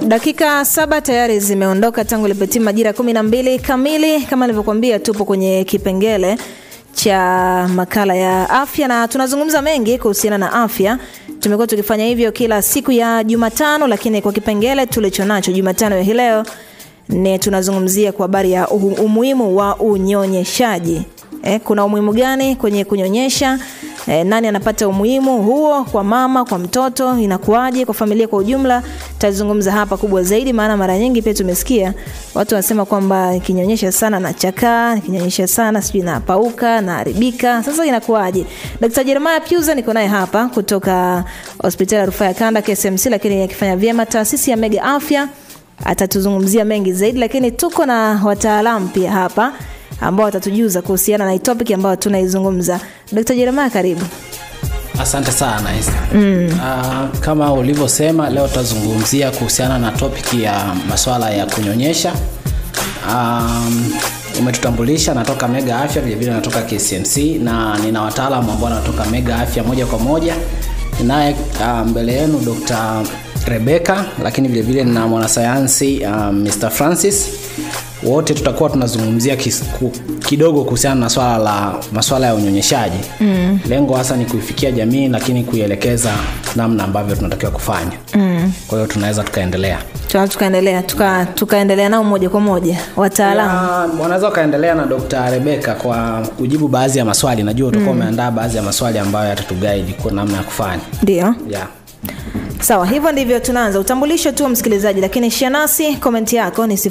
Dakika saba tayari zimeondoka tangu lipetima majira kumi na mbili kamili. Kama nilivyokuambia, tupo kwenye kipengele cha makala ya afya na tunazungumza mengi kuhusiana na afya. Tumekuwa tukifanya hivyo kila siku ya Jumatano, lakini kwa kipengele tulichonacho Jumatano ya hii leo ni tunazungumzia kwa habari ya umuhimu wa unyonyeshaji. Eh, kuna umuhimu gani kwenye kunyonyesha? Eh, nani anapata umuhimu huo kwa mama, kwa mtoto, inakuwaje kwa familia kwa ujumla? Tazungumza hapa kubwa zaidi, maana mara nyingi pia tumesikia watu wanasema kwamba nikinyonyesha sana na chakaa, nikinyonyesha sana sijui napauka, naharibika. Sasa inakuwaje? Dr. Jeremiah Pyuza niko naye hapa kutoka hospitali ya rufaa ya Kanda KSMC, lakini akifanya vyema taasisi ya Mega Afya atatuzungumzia mengi zaidi, lakini tuko na wataalamu pia hapa ambao watatujuza kuhusiana na topic ambayo tunaizungumza. Dr. Jeremiah, karibu. Asante sana mm. Uh, kama ulivyosema leo tutazungumzia kuhusiana na topic ya masuala ya kunyonyesha. Um, umetutambulisha, natoka Mega Afya, vilevile natoka KCMC na nina wataalamu ambao wanatoka Mega Afya moja kwa moja. Ninaye uh, mbele yenu Dr. Rebecca, lakini vilevile nina mwanasayansi uh, Mr. Francis wote tutakuwa tunazungumzia kis, ku, kidogo kuhusiana na swala la maswala ya unyonyeshaji mm. lengo hasa ni kuifikia jamii lakini kuielekeza namna ambavyo tunatakiwa kufanya mm. kwa hiyo tunaweza tukaendelea Tuna tukaendelea tuka, tukaendelea nao moja kwa moja wataalamu wanaweza wakaendelea na Dr. Rebecca kwa kujibu baadhi ya maswali najua utakuwa mm. umeandaa baadhi ya maswali ambayo yatatuguide kwa namna ya kufanya ndio yeah. Sawa, hivyo ndivyo tunaanza. Utambulisho tu msikilizaji, lakini shia nasi komenti yako ni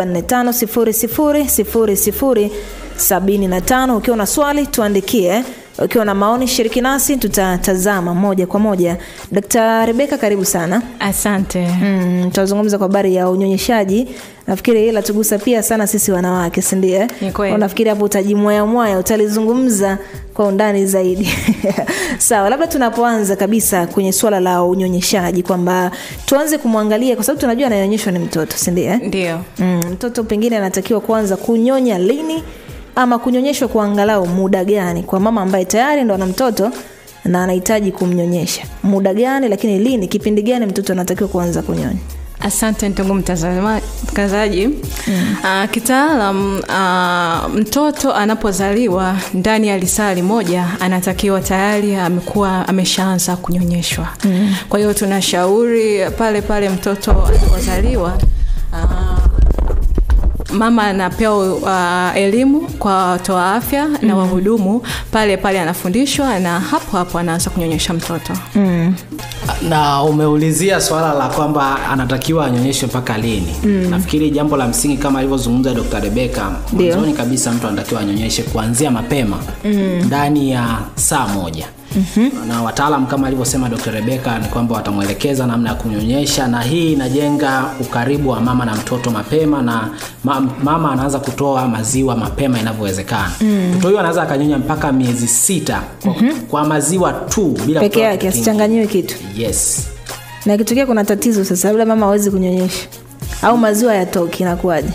0745000075. Ukiwa na swali tuandikie, ukiwa na maoni shiriki nasi, tutatazama moja kwa moja. Dkt. Rebeka, karibu sana. Asante. Mm, tutazungumza kwa habari ya unyonyeshaji. Nafikiri ila tugusa pia sana sisi wanawake, si ndio? Ni kweli. Nafikiri hapo utajimwaya mwaya, utalizungumza kwa undani zaidi. Sawa, labda tunapoanza kabisa kwenye suala la unyonyeshaji kwamba tuanze kumwangalia kwa sababu tunajua anayonyeshwa ni mtoto, si ndio? Ndio. Mm, mtoto pengine anatakiwa kuanza kunyonya lini ama kunyonyeshwa kwa angalau muda gani kwa mama ambaye tayari ndo ana mtoto na anahitaji kumnyonyesha muda gani, lakini lini, kipindi gani mtoto anatakiwa kuanza kunyonya? Asante ndugu mtangazaji. Mm. Uh, kitaalam uh, mtoto anapozaliwa ndani ya lisali moja anatakiwa tayari amekuwa ameshaanza kunyonyeshwa. Mm. Kwa hiyo tunashauri pale pale mtoto anapozaliwa uh, mama anapewa uh, elimu kwa watoa afya mm. na wahudumu pale pale anafundishwa na hapo hapo anaanza kunyonyesha mtoto mm. na umeulizia swala la kwamba anatakiwa anyonyeshwe mpaka lini mm. nafikiri jambo la msingi kama alivyozungumza dr rebeka mwanzoni kabisa mtu anatakiwa anyonyeshe kuanzia mapema ndani mm. ya saa moja Mm-hmm. na wataalam kama alivyosema dr rebeka ni kwamba watamwelekeza namna ya kunyonyesha na hii inajenga ukaribu wa mama na mtoto mapema na ma, mama anaanza kutoa maziwa mapema inavyowezekana mm. mtoto huyo anaweza akanyonya mpaka miezi sita kwa, mm-hmm. kwa maziwa tu bila peke kutoa yake kitu asichanganyiwe kitu yes na ikitokea kuna tatizo sasa labda mama hawezi kunyonyesha au maziwa yatoki inakuwaje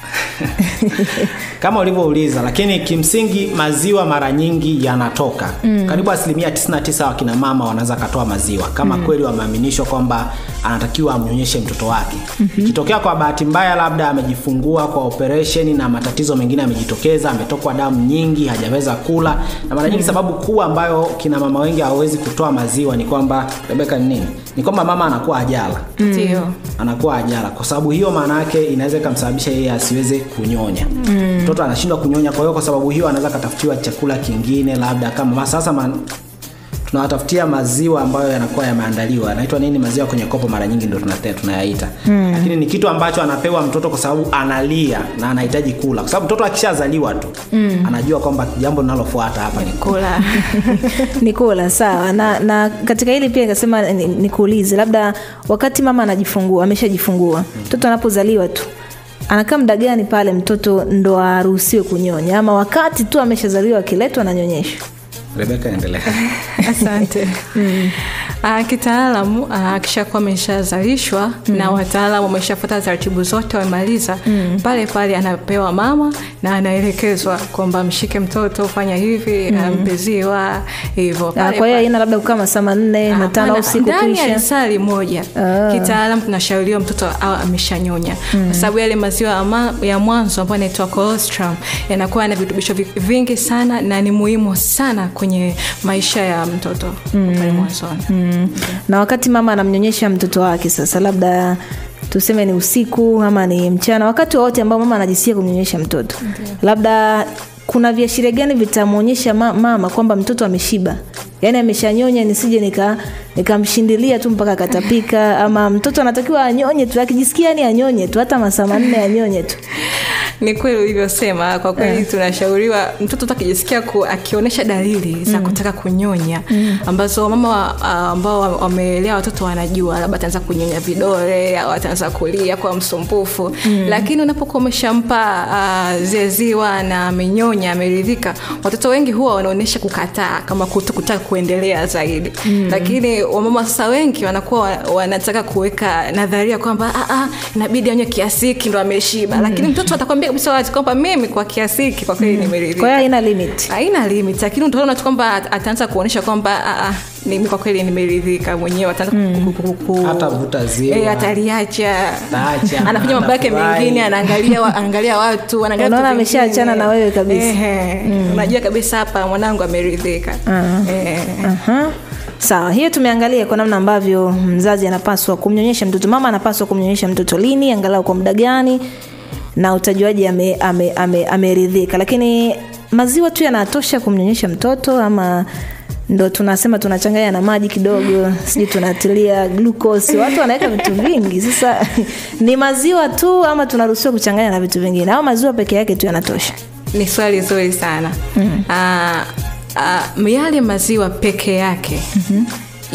kama ulivyouliza lakini kimsingi maziwa mara nyingi yanatoka mm. karibu asilimia 99 wakina mama wanaweza katoa maziwa kama mm. kweli wameaminishwa kwamba anatakiwa amnyonyeshe mtoto wake mm-hmm. ikitokea kwa bahati mbaya labda amejifungua kwa operesheni na matatizo mengine yamejitokeza ametokwa damu nyingi hajaweza kula na mara nyingi mm. sababu kuu ambayo kina mama wengi hawawezi kutoa maziwa ni kwamba rebeka ni nini ni kwamba mama anakuwa ajala ndio mm. anakuwa ajala kwa sababu hiyo maana yake inaweza ikamsababisha yeye asiweze kunyonya mtoto mm. anashindwa kunyonya kwa hiyo kwa sababu hiyo anaweza akatafutiwa chakula kingine labda kama sasa man, tunawatafutia maziwa ambayo yanakuwa yameandaliwa yanaitwa nini maziwa kwenye kopo mara nyingi ndo tunate- tunayaita mm. lakini ni kitu ambacho anapewa mtoto kwa sababu analia na anahitaji kula kwa sababu mtoto akishazaliwa tu mm. anajua kwamba jambo linalofuata hapa ni kula ni kula sawa na, na katika hili pia nikasema ni- nikuulize labda wakati mama anajifungua ameshajifungua mtoto anapozaliwa tu anakaa muda gani pale mtoto ndo aruhusiwe kunyonya ama wakati tu ameshazaliwa akiletwa ananyonyeshwa rebeka endelea asante uh, kitaalamu uh, akishakuwa ameshazalishwa mm. na wataalamu wameshafuata taratibu zote wamemaliza mm. pale pale anapewa mama na anaelekezwa kwamba mshike mtoto fanya hivi mm. mpeziwa hivyo Ah, Pale kwa hiyo pale. haina labda kukaa masaa manne matano au Hapana, siku ndani ya kuisha lisali moja Ah. kitaalam tunashauriwa mtoto awe ameshanyonya kwa sababu yale maziwa ya ma- ya mwanzo ambayo yanaitwa colostrum yanakuwa na virutubisho vi- vingi sana na ni muhimu sana kwenye maisha ya mtoto pale mwanzoni mm. na wakati mama anamnyonyesha mtoto wake sasa labda tuseme ni usiku ama ni mchana wakati wowote ambao mama anajisikia kumnyonyesha mtoto labda kuna viashiria gani vitamwonyesha ma- mama kwamba mtoto ameshiba yaani ameshanyonya nisije nika nikamshindilia tu mpaka akatapika ama mtoto anatakiwa anyonye tu akijisikia ni anyonye tu hata masaa manne anyonye tu ni kweli ulivyosema kwa kweli tunashauriwa mtoto tu akijisikia ku, akionyesha dalili za kutaka kunyonya ambazo mama wa- ah, ambao wa- wamelea watoto wanajua labda ataanza kunyonya vidole au ataanza kulia kwa msumbufu lakini unapokuwa umeshampa uh, zeziwa na amenyonya ameridhika watoto wengi huwa wanaonyesha kukataa kama kuto kutaka kuendelea zaidi lakini wamama sasa wengi wanakuwa wa- wanataka kuweka nadharia kwamba "Ah, ah, inabidi anywe kiasi hiki ndo ameshiba lakini mtoto atakwambia kabisa wazi kwamba mimi kwa kiasi hiki kwa kweli kwa nimeridhika hiyo haina limit haina limit lakini utaona tu kwamba at- ataanza kuonyesha kwamba "Ah, ah, mimi kwa kweli nimeridhika mwenyewe ataanza ku- ku- ku- ku- Hata vuta ziwa. Eh, ataliacha Ataacha, anafanya mambo yake anafurahi. mengine anaangalia wa, anaangalia watu anaangalia Unaona vitu vingine. ameshaachana na wewe kabisa. Ehe, unajua kabisa hapa mwanangu ameridhika Eh. Aha. sawa hiyo tumeangalia kwa namna ambavyo mzazi anapaswa kumnyonyesha mtoto mama anapaswa kumnyonyesha mtoto lini angalau kwa muda gani na utajuaji ameridhika ame, ame, ameridhika. lakini maziwa tu yanatosha kumnyonyesha mtoto ama ndo tunasema tunachanganya na maji kidogo sijui tunatilia glucose watu wanaweka vitu vingi sasa ni maziwa tu ama tunaruhusiwa kuchanganya na vitu vingine au maziwa peke yake tu yanatosha ni swali zuri sana mm. uh, yale maziwa peke yake mm-hmm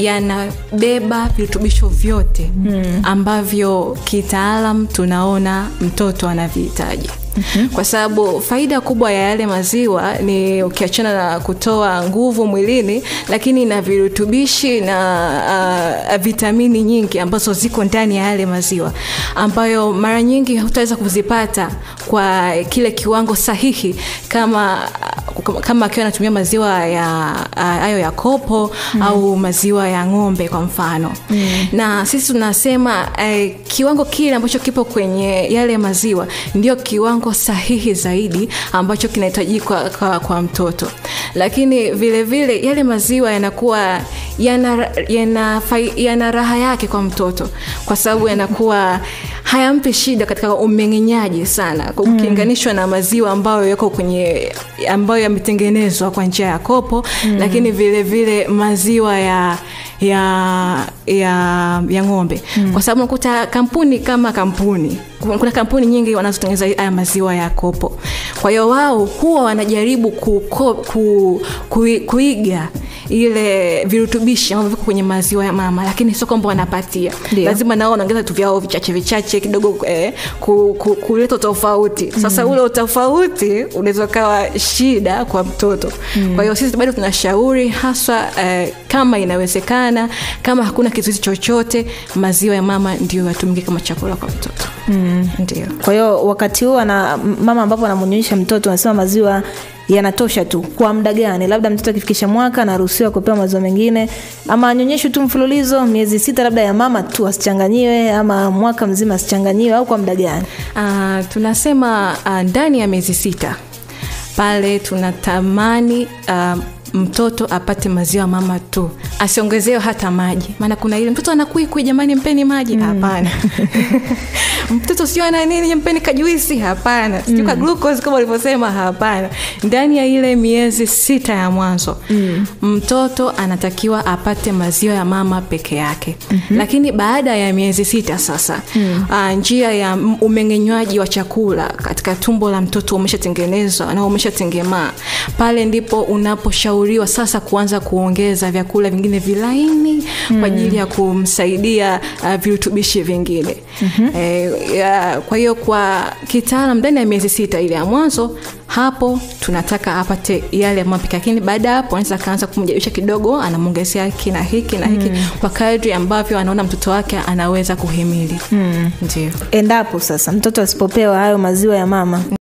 yanabeba virutubisho vyote mm. ambavyo kitaalam tunaona mtoto anavihitaji Mm-hmm. kwa sababu faida kubwa ya yale maziwa ni ukiachana na kutoa nguvu mwilini lakini na virutubishi na uh, vitamini nyingi ambazo ziko ndani ya yale maziwa ambayo mara nyingi hutaweza kuzipata kwa kile kiwango sahihi kama kama akiwa anatumia maziwa ya hayo ya kopo mm. au maziwa ya ng'ombe kwa mfano mm. na sisi tunasema eh, kiwango kile ambacho kipo kwenye yale maziwa ndio kiwango sahihi zaidi ambacho kinahitajika kwa, kwa, kwa mtoto lakini vile vile yale maziwa yanakuwa yana, yana, yana raha yake kwa mtoto kwa sababu yanakuwa hayampi shida katika umeng'enyaji sana ukilinganishwa mm. na maziwa ambayo yako kwenye ambayo yametengenezwa kwa njia ya kopo mm. lakini vile vile maziwa ya ya ya, ya ng'ombe mm. kwa sababu nakuta kampuni kama kampuni kuna kampuni nyingi wanazotengeneza haya maziwa ya kopo kwa hiyo wao huwa wanajaribu ku, ku, ku, ku, kuiga ile virutubishi ambavyo viko kwenye maziwa ya mama lakini sio kwamba wanapatia Dio. lazima nao wanaongeza tu vyao vichache vichache kidogo eh, ku, ku, kuleta tofauti sasa mm. ule utofauti unaweza ukawa shida kwa mtoto mm. kwa hiyo sisi bado tunashauri haswa eh, kama inawezekana kama hakuna kizuizi chochote maziwa ya mama ndio yatumike kama chakula kwa mtoto mm. ndio kwa hiyo wakati huu ana mama ambapo anamnyonyesha mtoto anasema maziwa yanatosha tu kwa muda gani labda mtoto akifikisha mwaka anaruhusiwa kupewa maziwa mengine ama anyonyeshwe tu mfululizo miezi sita labda ya mama tu asichanganyiwe ama mwaka mzima asichanganyiwe au kwa muda gani uh, tunasema uh, ndani ya miezi sita pale tunatamani uh, mtoto apate maziwa mama tu asiongezewe hata maji maana kuna ile mtoto anakuikui jamani mpeni maji hapana mtoto sio ana nini mpeni kajuisi hapana sijui ka glucose kama ulivyosema hapana ndani ya ile miezi sita ya mwanzo mm. mtoto anatakiwa apate maziwa ya mama peke yake mm-hmm. lakini baada ya miezi sita sasa mm. uh, njia ya umeng'enywaji wa chakula katika tumbo la mtoto umeshatengenezwa na umeshatengemaa pale ndipo unaposhauriwa sasa kuanza kuongeza vyakula vingine vilaini mm. kwa ajili ya kumsaidia uh, virutubishi vingine mm-hmm. e, ya, kwa hiyo kwa kitaalam ndani ya miezi sita ile ya mwanzo hapo tunataka apate yale mapika lakini baada ya hapo anaweza akaanza kumjalisha kidogo anamwongezea hiki na hiki na hiki mm. kwa kadri ambavyo anaona mtoto wake anaweza kuhimili mm. ndio endapo sasa mtoto asipopewa hayo maziwa ya mama